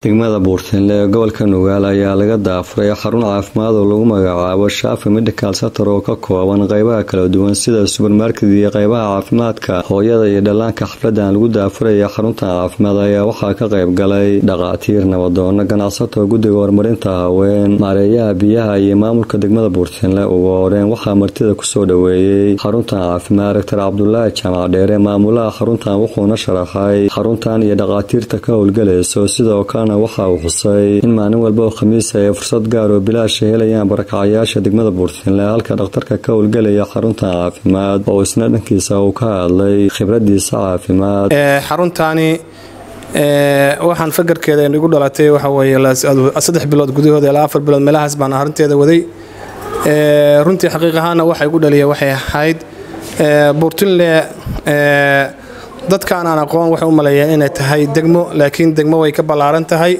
degmada buurtinle ee gobolka nugaal ayaa laga daafuray xarun caafimaad oo lagu magacaabo shaafi medical center oo ka kooban qeybaha kala duwan sida subermarket iyo qeybaha caafimaadka hooyada iyo dhallaanka xafladan lagu daafuraya xaruntan caafimaad ayaa waxaa ka qayb galay dhaqaatiir nabadoono ganacsato guddiga horumarinta haween maareeyaha biyaha iyo maamulka degmada buurtinle ugu horeen waxaa martida kusoo dhoweeyey xaruntan caafimaad doctor cabdulaahi jaamac dheere maamulaha xaruntan wuxuuna sharaxay xaruntan iyo dhaqaatiirta ka howlgalayso sidoo kalena waxa uu xusay in maalin walba oo khamiisa ay fursad gaar oo bilaasha helayaan barakacayaasha degmada buurtinle halka dhakhtarka ka howlgelaya xaruntan caafimaad oo isna dhankiisa uu ka hadlay khibradiisa caafimaad xaruntaani waxaan fakarkeeda igu dhalatay waxaweyesaddex bilood gudahooda ilaa afar bilood meelahaas baan arrinteeda waday runtii xaqiiq ahaana waxa igu dhaliya waxay ahayd buurtinle dadkaan aan aqoon waxay u maleeyeen inay tahay degmo laakiin degmo way ka ballaaran tahay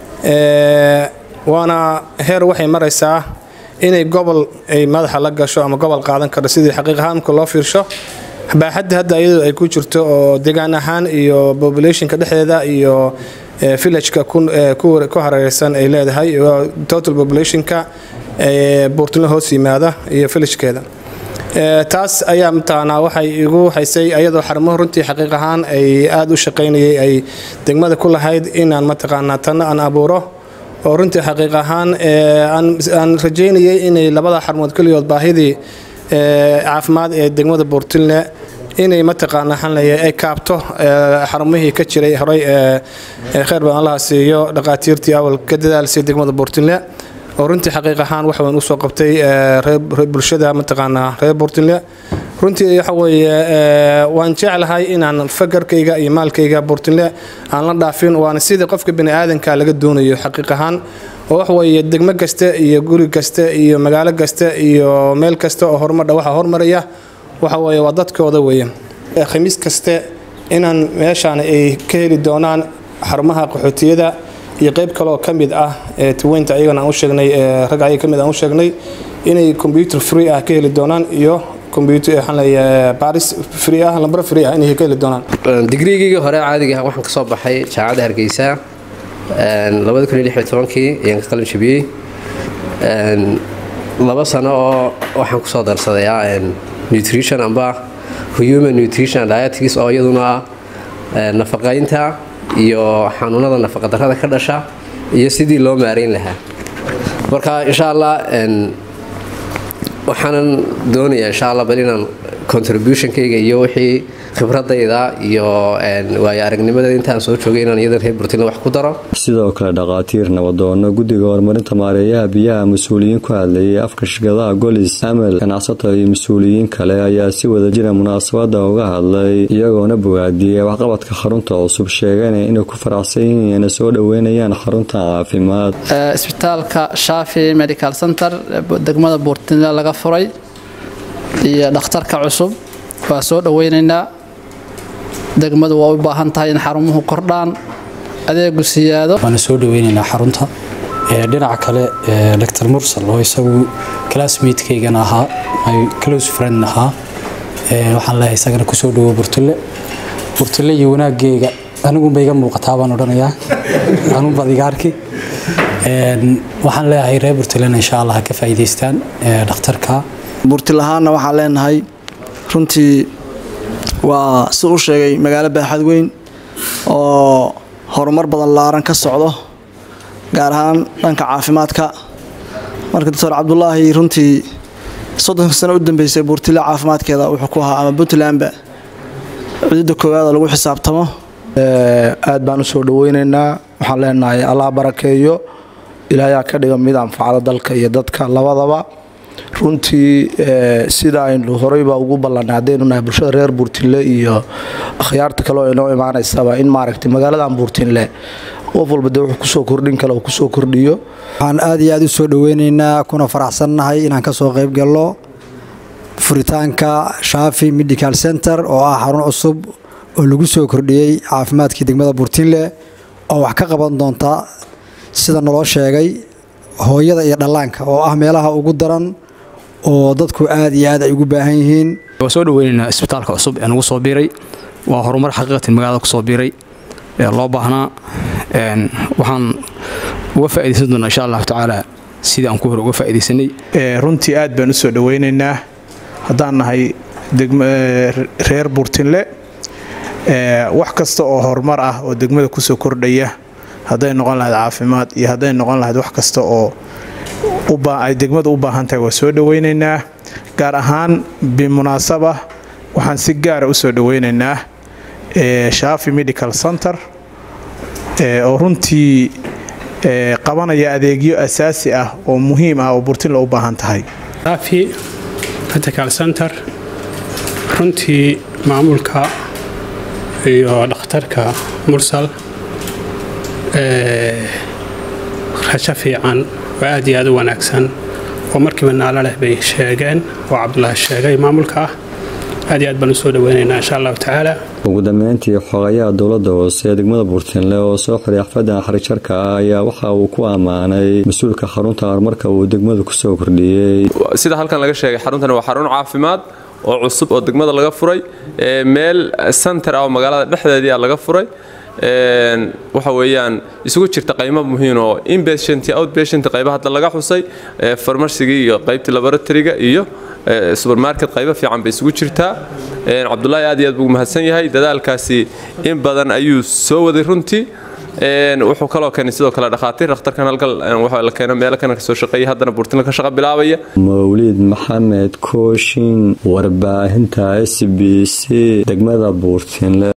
waana heer waxay maraysaa inay gobol ay madaxa la gasho ama gobol qaadan karo sidii xaqiiq ahaan marka loo fiirsho baaxadda hadda iyadoo ay ku jirto oo deegaan ahaan iyo populationka dhexdeeda iyo villageka ku hareereysan ay leedahay total populationka buurtino hoos yimaada iyo villagekeeda taas ayaa mataqaanaa waxay igu haysay ayadoo xarumaha runtii xaqiiq ahaan ay aada u shaqaynayay ay degmada ku lahayd inaan mataqaanaa tanna aan abuuro oo runtii xaqiiq ahaan aan rajaynayay inay labada xarumood keligood baahidii caafimaad ee degmada buurtinle inay mataqaana xanlaya ay kaabto xarumihii ka jiray horay kheyr badan allaha siiyo dhaqaatiirtii awal ka dadaalsay degmada buurtinle oo runtii xaqiiq ahaan wax weyn usoo qabtay reer bulshada mataqaanaa reer buurtinle runtii waxa weeye waan jeclahay inaan fakarkayga iyo maalkayga buurtinle aan la dhaafin waana sidii qofka bini aadanka laga doonayo xaqiiq ahaan oo wax weeye degmo kasta iyo guri kasta iyo magaalo kasta iyo meel kasta oo horumadha waxa hormaraya waxa weeye waa dadkooda weeye khamiis kaste inaan meeshaan ay ka heli doonaan xarumaha qaxootiyada iyo qayb kaleoo ka mid ah tweynta ayagana aan u sheegnay rag ayaga kamid aan u sheegnay inay computer free ah ka heli doonaan iyo baris free ah lambar free ah inay ka heli doonaan digriigii hore caadiga waxaan ka soo baxay jaamacadda hargeysa labada kun iyo lix iyo tobankii ayaan ka qalin jabiyey laba sano oo waxaan kusoo darsadayaa nutrition amba human nutrition dietics oo iyaduna nafaqaynta iyo xanuunada nafaqadarrada ka dhasha iyo sidii loo maarayn lahaa marka insha allah waxaanan doonayaa insha allah bal inaan contributionkayga iyo wixii khibradayda iyo waayo aragnimada intaan soo joogay inaan iyadan reer burtinle wax ku daro sidoo kale dhaqaatiir nabadoono guddiga horumarinta maareeyaha biyaha mas-uuliyiin ku hadlayay afka shirkadaha golis amal ganacsato iyo mas-uuliyiin kale ayaa si wada jira munaasabada uga hadlay iyagoona bogaadiyey waxqabadka xarunta cusub sheegana inay ku faraxsan yihiin soo dhoweynayaan xaruntan caafimaad isbitaalka shaafi medical center degmada buurtinle laga furay iyo dhakhtarka cusub waa soo dhoweynaynaa degmadu waa u baahan tahay in xarumuhu kordhaan adeegu siyaado waana soo dhoweynaynaa xarunta dhinaca kale doctor mursal oo isagu classmatekeygan ahaa my close friend ahaa waxaan leeyahay isagana kusoo dhowo burtille burtille iyo wanaaggeega anigunba iga muuqataa baan odhanayaa anunbaad iga arki waxaan leeyahay reer burtillena insha allah ha ka faa'iidaystaan dhakhtarka burtilahaanna waxaan leenahay runtii waa si u sheegay magaalo baaxad weyn oo horumar badan laaran ka socdo gaar ahaan dhanka caafimaadka marka doctor cabdulaahi runtii soddonka sano u dambeysay buurtile caafimaadkeeda wuxuu ku ahaa ama puntlandba cududda koowaada lagu xisaabtamo aad baan usoo dhaweynaynaa waxaan leenahay allah barakeeyo ilaayaa ka dhiga mid anfacda dalka iyo dadka labadaba runtii sida aynu horeyba ugu ballanay haddaynu nahay bulshada reer buurtinle iyo akhyaarta kale oo inoo imaanaysaba in maaragtay magaaladan buurtinle qof walba dee wuxuu kusoo kordhin kale uu kusoo kordhiyo waxaan aad iyo aad u soo dhoweynaynaa kuna faraxsannahay inaan ka soo qayb galno furitaanka shaafi medical center oo ah xarun cusub oo lagu soo kordhiyey caafimaadkii degmada buurtinle oo wax ka qaban doonta sida naloo sheegay hooyada iyo dhallaanka oo ah meelaha ugu daran oo dadku aad iyo aad ay ugu baahan yihiin waa soo dhaweynaynaa isbitaalka cusub ee nagu soo biiray waa horumar xaqiiqatan magaalada kusoo biiray ee loo baahnaa waxaan uga faaidaysan doonaa insha allahu tacaala sidii aan ku hore uga faaidaysanay runtii aad baan usoo dhawaynaynaa haddaan nahay reer burtinle wax kasta oo horumar ah oo degmada kusoo kordhaya hadday noqon lahayd caafimaad iyo hadday noqon lahayd wax kasta oo ay degmada u baahan tahay waa soo dhawaynaynaa gaar ahaan bimunaasaba waxaan si gaara usoo dhawaynaynaa shaafi medical center oo runtii qabanaya adeegyo asaasi ah oo muhiim ah oo burtinle u baahan tahay shaafi medical center runtii maamulka iyo dhakhtarka mursal rajo fiican oo aad iyo aad u wanaagsan oo markiiba naalo leh bay sheegeen oo cabdulaahi sheegay maamulka ah aad iyo aad baan usoo dhaweynaynaa insha allahu tacaala ugu dambeyntii xogayaha dowladda hoose ee degmada buurtinle oo soo xiray xafaddan xarijarka ah ayaa waxa uu ku ammaanay mas-uulka xarunta horumarka uu degmada kusoo kordhiyey sida halkan laga sheegay xaruntani waa xarun caafimaad oo cusub oo degmada laga furay meel center ah oo magaalada dhexdeedii laga furay waxa weeyaan isugu jirta qaymo muhiim oo inpatient iyo outpatient qayba hadda laga xusay farmarsigii iyo qaybtii laboratoryga iyo supermarket qaybo fiican bay isugu jirtaa cabdulaahi aad iyo aad buu mahadsan yahay dadaalkaasi in badan ayuu soo waday runtii wuxuu kaloo keenay sidoo kale dhakhaatiir dhakhtarkan halkan waxa la keeno meelo kana kasoo shaqeeya haddana buurtinla ka shaqa bilaabaya mawliid maxamed kooshin warbaahinta s b c degmada buurtinle